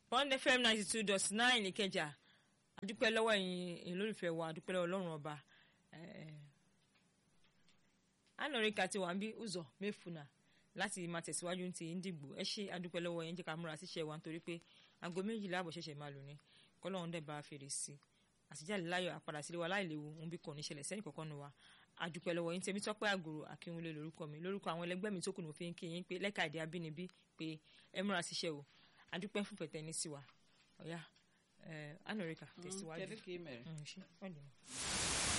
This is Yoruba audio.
one fm ninety two dot nine ìkẹjà adúpẹ́ lọ́wọ́ ẹ̀yin olólùfẹ́ wa adúpẹ́ lọ́wọ́ ọlọ́run ọba anọ̀ríkà ti wà ń bí ụzọ̀ mẹ́fùnà láti máa tẹ̀síwájú ti Ndigbo ẹ ṣe adúpẹ́ lọ́wọ́ yẹn jẹ́ ká múra síṣẹ́ wa nítorí pé aago méjìlá àbọ̀ ṣẹ̀ṣẹ̀ máa lò ní kọ́lọ́run dẹ̀ bá a fèrè sí àtijáde láyọ̀ àpàdà sílé wa láìléwu ń bí kò ní ṣẹlẹ̀ sẹ́ni kọ̀ọ̀kan nu wa adúpẹ́ lọ́wọ́ yín tèmi tọ́pẹ́ àgòrò akínwúlé lórúkọ mi lórúkọ àwọn ẹlẹgbẹ́ mi tó kù ní òfin kí yín pé lẹ́ka èdè abínibí pé ẹ múra síṣẹ́ o adúpẹ́ fún fẹ̀tẹ́ ní sí wa ọ̀yá anọ̀ríkà tẹ̀síwájú. Kedu ka ị mere? Mm, ṣé, ọ dị mma.